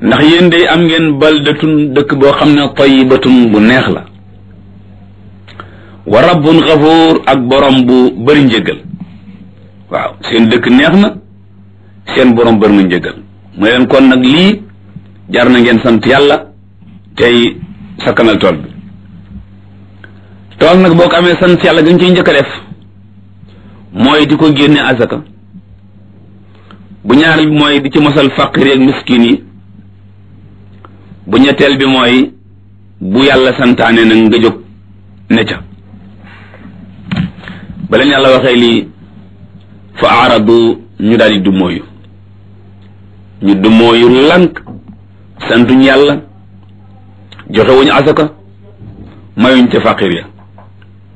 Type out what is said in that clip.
ndax yéen day am ngeen baldatun dëkk boo xam ne tayibatun bu neex la wa rabbun xafuur ak borom bu bëri njëgal waaw seen dëkk neex na seen borom bëri na njëgal mu leen kon nag lii jar na ngeen sant yàlla tey sakkanal tool bi tool nag boo ko amee sant yàlla gën ciy njëkk a def mooy di ko génne azaka bu ñaareel bi mooy di ci mosal faqir ak miskin yi bu ñetteel bi mooy bu yàlla santaane nag nga jóg ne ca ba leen yàlla waxee lii fa aaradu ñu daal di dummóoyu ñu dummóoyu lànk santuñ yàlla joxe wuñu asaka mayuñ ca faqir ya